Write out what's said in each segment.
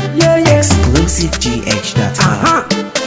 Yeah, yeah. ExclusiveGH.com. Uh-huh.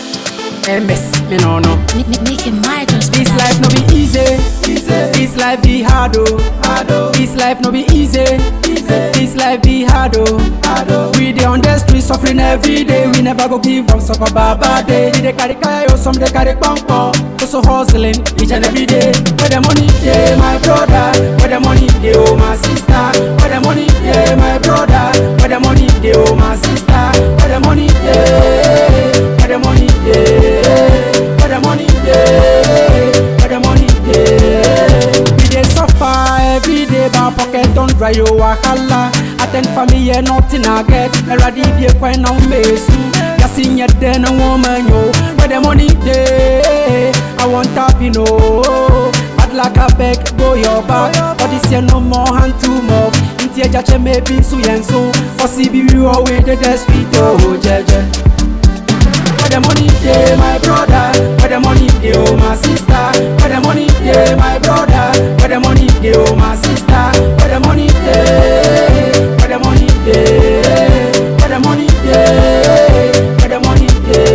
MS, me no no. Make, make, make it my just This life no be easy. This life be hard oh. This life no be easy. This life be hard oh. We dey on the street suffering every day. We never go give up suffer baba day. We dey carry kaya some dey carry pampo. Also hustling each and every day. Where the money dey, my brother. Where the money dey, oh my sister. Where the money dey, my brother. Where the money dey, oh my sister. Where the money dey. Where the money dey. Where the money dey. Where the money dey. We dey suffer every day, but pocket don dry o wahala. Attend family yeah, nothing I get. Eradi bi ekwan na umesu. Yasi nye den na woman yo. Where the money dey, I want tap you know. Bad luck I beg, go your back. But this year no more hand to mouth. Inti eja che maybe su yen so. For CB we always the sweet oh jeje. Where the money dey, my brother? Where the money dey, oh my sister? Where the money dey, my brother? Where the money dey, oh my sister? Where the money dey? Where the money dey? Where the money dey? Where the money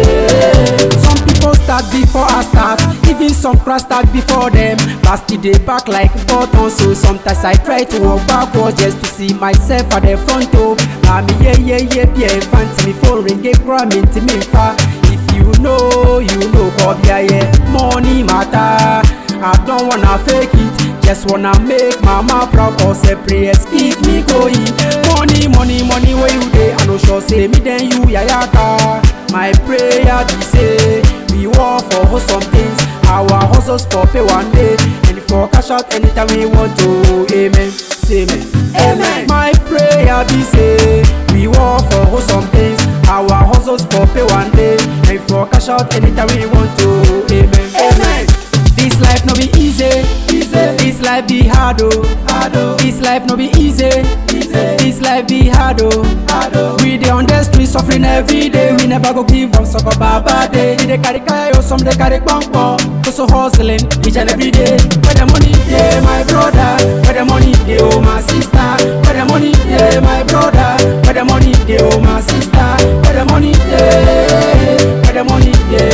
dey? Some people start before I start. Even some crash start before them. Last day back like button, so sometimes I try to walk backwards just to see myself at the front. Oh, now me yeah yeah yeah yeah fancy me phone ring get cram into me fa. If you know, you know, God yeah yeah money matter. I don't wanna fake it, just wanna make mama proud. Cause a prayers keep me going. Money, money, money, where you dey? I no sure say me then you yayaka. My prayer be say we war for wholesome things. Our hustles for pay one day and for cash out anytime we want to. Amen. Say amen. Amen. My prayer be say we war for wholesome things. Our hustles for pay one day and for cash out anytime we want to. Amen. Amen. This life no be easy. easy. This life be hard oh. hard oh. This life no be easy. easy. This life be hard oh. hard oh. We dey on the street suffering every day. We never go give up suffer baba day. We dey carry kaya some dey carry pampo. Also hustling each and every day. Where the money dey, my brother. Where the money dey, oh my sister. Where the money dey, my brother. Where the money dey, oh my sister. Where the money dey. Where the money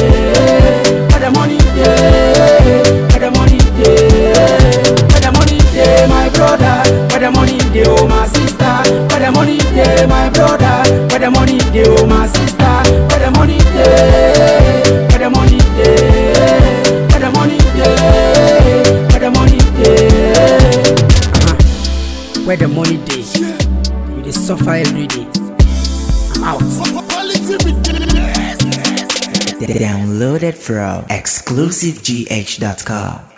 dey. Where the money dey. Where the money dey. Where the money dey, my brother. Where the money dey, oh my sister. Where the money dey, my brother. Where the money dey, oh my sister. Where the money dey. Where the money dey. Where the money dey. Where the money dey. Uh-huh. Where the money dey. We dey suffer every day. I'm out. Downloaded from ExclusiveGH.com.